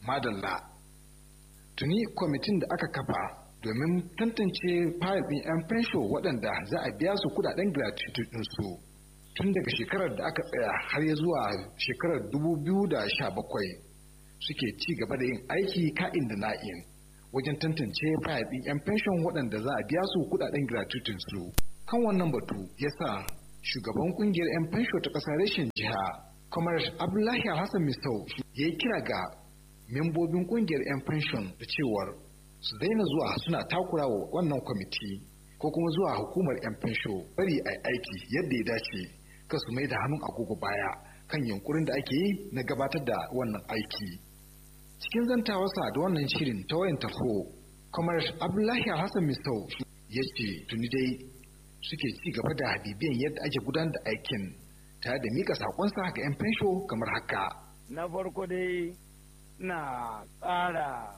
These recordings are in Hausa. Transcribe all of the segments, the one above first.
madalla tuni kwamitin da aka kafa domin tantance fayil ɗin 'yan fensho waɗanda za a biya su kudaden gratuity ɗinsu tun daga shekarar da aka tsaya har ya zuwa shekarar 2017 suke ci gaba da yin aiki ka'in da na'in wajen tantance fayil ɗin 'yan fenshon waɗanda za a biya su kudaden gratuity su kan wannan batu ya sa shugaban kungiyar 'yan fensho ta ƙasar reshen jiha kamar abdullahi alhassan misau ya yi kira ga membobin kungiyar 'yan fenshon da cewar su daina zuwa suna takura wa wannan kwamiti ko kuma zuwa hukumar 'yan fensho bari a aiki yadda ya dace ka su mai da hannun agogo baya kan yunkurin da ake yi na gabatar da wannan aiki cikin zantawarsa da wannan shirin ta wayan tarho kamar abdullahi alhassan misau ya ce tuni dai suke ci gaba da bibiyan yadda ake gudanar da aikin tare da mika sakonsa ga 'yan fensho kamar haka na farko dai na ƙara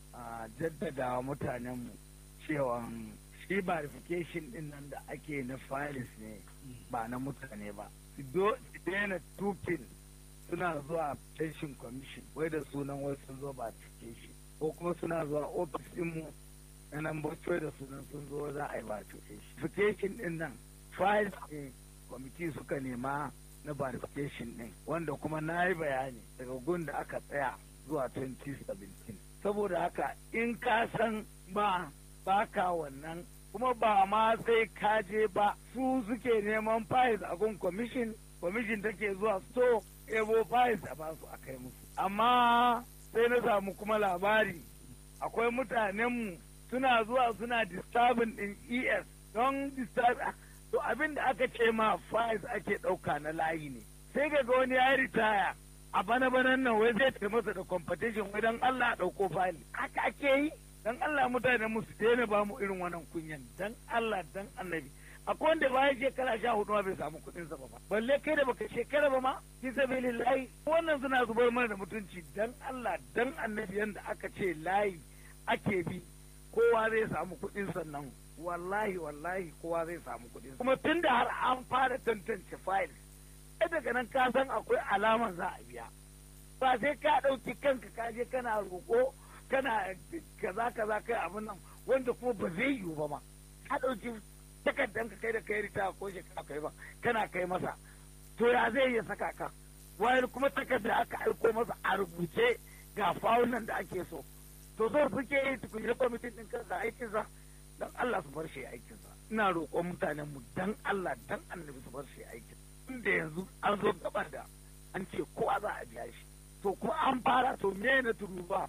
jaddada mutanenmu cewa shi verification din nan da ake na files ne ba na mutane ba su daina tufin suna zuwa pension commission wai da sunan wasu sun zo verification ko kuma suna zuwa ofis mu na nan da sunan sun zo za a yi verification verification din nan files ne kwamiti suka nema na verification din wanda kuma na yi bayani daga gun da aka tsaya zuwa 2017 saboda haka in ka san ba baka wannan kuma ba ma sai ka je ba su suke neman files a gun commission commission take zuwa so ebo files a basu a kai musu amma sai na samu kuma labari akwai mutanenmu suna zuwa suna disturbing din es don disturb to abin da aka ce ma files ake ɗauka na layi ne sai ga wani ya ritaya a bana banan nan wai zai masa da competition wai dan Allah ɗauko file haka ake yi dan Allah mutane mu su daina ba mu irin wannan kunyan dan Allah dan annabi akwai wanda bayan shekara sha hudu ma bai samu kuɗin sa ba balle kai da baka shekara ba ma fi sabilillahi wannan suna zubar mana da mutunci dan Allah dan annabi yanda aka ce layi ake bi kowa zai samu kuɗin sannan wallahi wallahi kowa zai samu kuɗin kuma tun da har an fara tantance files sai daga nan ka san akwai alaman za a biya ba sai ka ɗauki kanka ka je kana roƙo kana kaza kaza kai abin nan wanda kuma ba zai yiwu ba ma ka ɗauki takardan ka kai da kai rita ko shekara kai ba kana kai masa to ya zai iya saka ka wayar kuma takarda aka aiko masa a rubuce ga fawunan da ake so to so suke yi tukunye kwamitin ɗin kansa aikinsa dan Allah su bar shi aikinsa ina roƙon mutanen mu dan Allah dan annabi su bar shi aikin inda yanzu an zo gaba da an ce kowa za a biya shi to kuma an fara to me na turu ba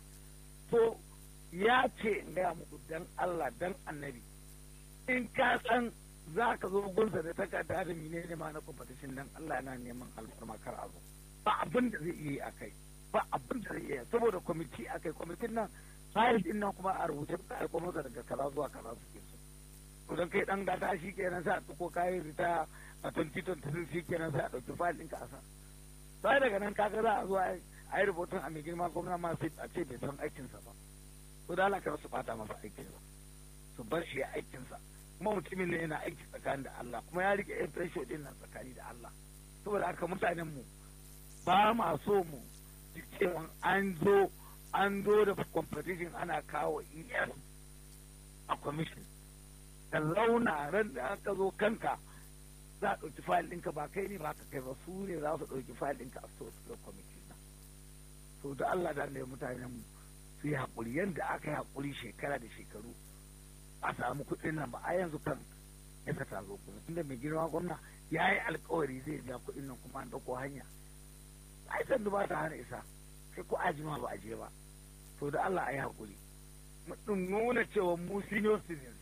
to ya ce in gaya muku dan Allah dan annabi in ka san za ka zo gunsa da takarda da mine ne ma na competition dan Allah yana neman alfarma kar a zo ba abin da zai iya a kai ba abin da zai iya saboda kwamiti a kai kwamitin nan fayil din nan kuma a rubuce ka aiko masa daga kaza zuwa kaza suke so to dan kai dan gata shi kenan sai a tuko kayan rita a 2023 shi kenan sai a dauki fayil ɗinka a sa sai daga nan kaga za a zo a yi rubutun a mai girma gwamna ma sai a ce bai san aikinsa ba to da Allah su bata masa aikinsa su bar shi aikinsa kuma mutumin ne yana aiki tsakanin da Allah kuma ya rike yan fasho din nan tsakani da Allah saboda haka mutanen mu ba ma so mu cewa an zo an zo da competition ana kawo ES a commission da launa ran da aka zo kanka za a ɗauki fayil ɗinka ba kai ne ba ka kai ba su ne za su ɗauki fayil ɗinka a so su kwamiti na to da Allah da ne mutanen mu su yi haƙuri yadda aka yi haƙuri shekara da shekaru a samu kuɗin nan ba a yanzu kan ya ta zo kuma tunda mai girma gwamna ya yi alkawari zai biya kuɗin nan kuma an ɗauko hanya ai sandu ba ta hana isa sai ko ajima ba a je ba to da Allah a yi haƙuri mu nuna cewa mu senior citizens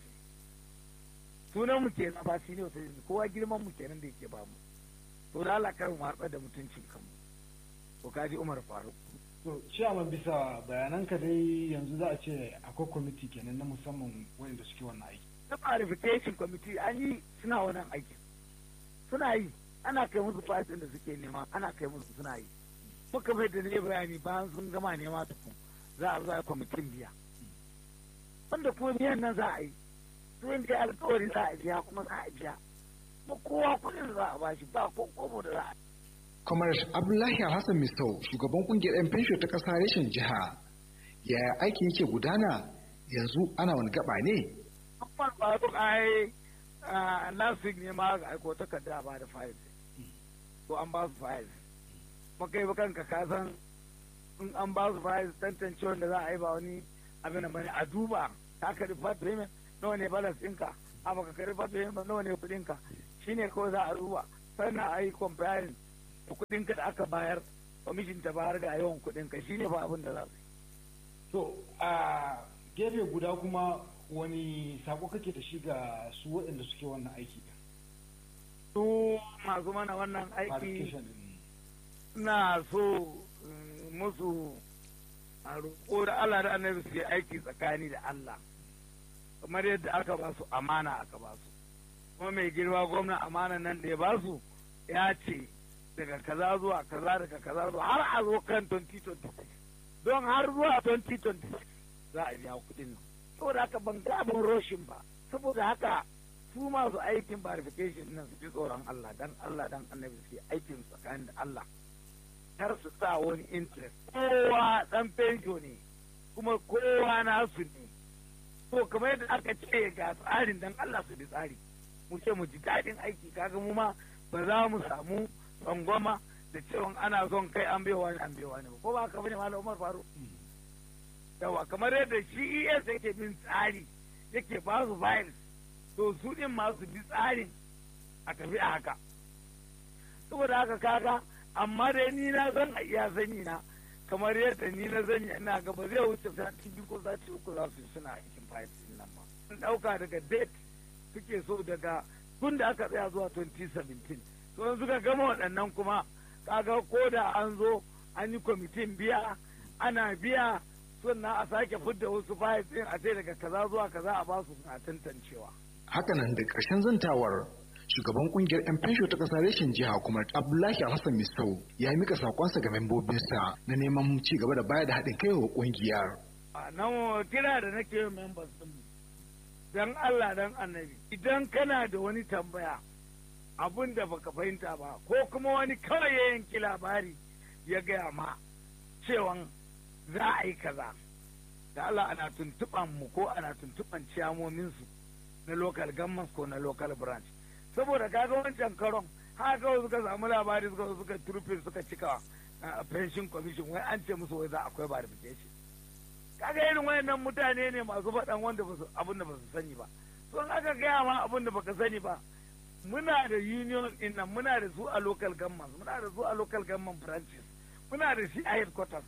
sunan mu kenan ba senior citizens kowa girman mu kenan da yake ba mu to da Allah kar mu harba da mutuncin kanmu to kaji Umar Faruk to ciyaman bisa bayananka dai yanzu za a ce akwai kwamiti kenan na musamman wanda suke wannan aiki na verification committee an yi suna wannan aikin suna yi ana kai musu fasin da suke nema ana kai musu suna yi muka bai da ne bayani bayan sun gama nema tukun za a zo a kwamitin biya wanda kuma biyan nan za a yi su yin da alkawari za a biya kuma za a biya kuma kowa kuɗin za a bashi ba ko kobo da za a kamar abdullahi hassan misau shugaban kungiyar 'yan fensho ta ƙasa reshen jiha yaya aikin yake gudana yanzu ana wani gaba ne Amma ba su ai last week ne ma ga aiko takarda ba da fayil ko an ba su fayil kuma kai ba kanka ka san in an ba su fayil tantance wanda za a yi ba wani abin da bane a duba ka ka rufa payment nawa ne balance ɗinka a baka ka rufa payment nawa ne kuɗinka shine kawai za a duba sannan a yi comparing da kuɗinka da aka bayar kwamishin ta bayar ga yawan kuɗinka shine ba abin da za su yi to a gefe guda kuma wani sako kake da shi ga su waɗanda suke wannan aiki da su masu mana wannan aiki Verification din. na so mm, musu a roƙo da Allah da annabi su yi aiki tsakani da Allah kamar yadda aka ba su amana aka ba su kuma mai girma gwamna amana nan da ya ba su ya ce daga kaza zuwa kaza daga kaza zuwa har a zo kan 2026 don har zuwa 2026 za a biya kuɗin nan saboda haka ban ga abin roshin ba saboda haka su masu aikin verification nan su ji tsoron Allah dan Allah dan annabi su yi aikin tsakanin da Allah kar su sa wani interest kowa dan fenjo ne kuma kowa nasu ne to kamar yadda aka ce ga tsarin dan Allah su bi tsari mu ce mu ji daɗin aiki kaga mu ma ba za mu samu tsangwama da cewa ana son kai an bai wani an bai wani ba ko ba haka bane malam Umar Faru yawa kamar yadda shi ES yake bin tsari yake ba su files to su din ma su bi tsarin a tafi a haka saboda haka kaga amma dai ni na san a iya sani na kamar yadda ni na sani ina ga ba zai wuce sati biyu ko sati uku za su yi suna aikin files din nan ma sun dauka daga date suke so daga tun da aka tsaya zuwa 2017 to yanzu ka gama waɗannan kuma kaga ko da an zo an yi kwamitin biya ana biya sannan a sake fidda wasu files din a ce daga kaza zuwa kaza a basu suna tantancewa hakanan da ƙarshen zantawar shugaban kungiyar 'yan fensho ta ƙasar reshen jiha kuma abdullahi alhassan misau ya mika sakonsa ga membobinsa na neman ci gaba da bayar da haɗin kai wa kungiyar a nan kira da nake yin members din dan Allah dan annabi idan kana da wani tambaya abun da baka fahimta ba ko kuma wani kawai ya yanki labari ya gaya ma cewan za a yi kaza da Allah ana tuntuɓan mu ko ana tuntuɓan ciyamomin su na local government ko na local branch saboda kaga wancan karon haka kawai suka samu labari suka zo suka turfe suka cika a pension commission wai an ce musu wai za akwai verification kaga irin wayannan mutane ne masu faɗan wanda ba su abin da ba su sani ba don aka gaya ma abin da baka sani ba muna da union din nan muna da su a local government muna da su a local government branches muna da shi a headquarters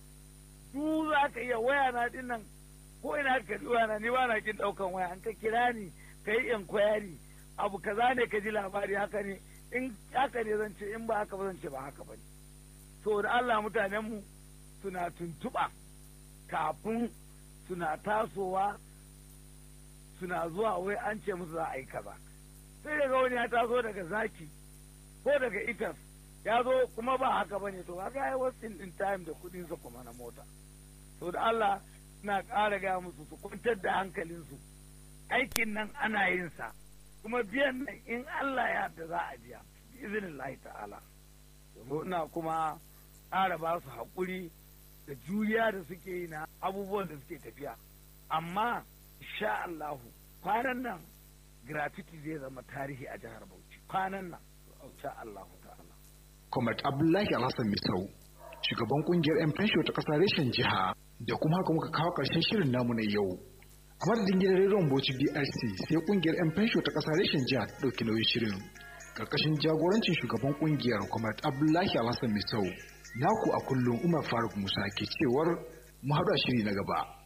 su za ka iya waya na din nan ko ina ka waya na ni ba na kin daukan waya an ka kira ni ka yi inquiry abu kaza ne ka ji labari haka ne in haka ne zan ce in ba haka ba zan ce ba haka ba ne so da Allah mutanen mu suna tuntuɓa kafin suna tasowa suna zuwa wai an ce musu za a yi kaza sai daga wani ya taso daga zaki ko daga itas ya zo kuma ba haka ba ne to haka ya wasting din time da kudinsa kuma na mota to da Allah na ƙara gaya musu su kwantar da hankalinsu aikin nan ana yin sa kuma biyan nan in Allah ya da za a biya izinin Allah ta'ala ina kuma ƙara ba su haƙuri da juriya da suke yi na abubuwan da suke tafiya amma sha Allahu kwanan nan gratuity zai zama tarihi a jihar Bauchi kwanan nan sha Allahu ta'ala Comrade Abdullahi Alhassan Misau shugaban kungiyar 'yan fensho ta ƙasar reshen jiha da kuma haka muka kawo ƙarshen shirin namu na yau a madadin gidan rediyon Bauchi BRC sai kungiyar 'yan fensho ta ƙasar reshen jiha ta ɗauki nauyin shirin karkashin jagorancin shugaban kungiyar Comrade Abdullahi Alhassan Misau naku a kullum Umar Faruk Musa ke cewar mu haɗu a shiri na gaba.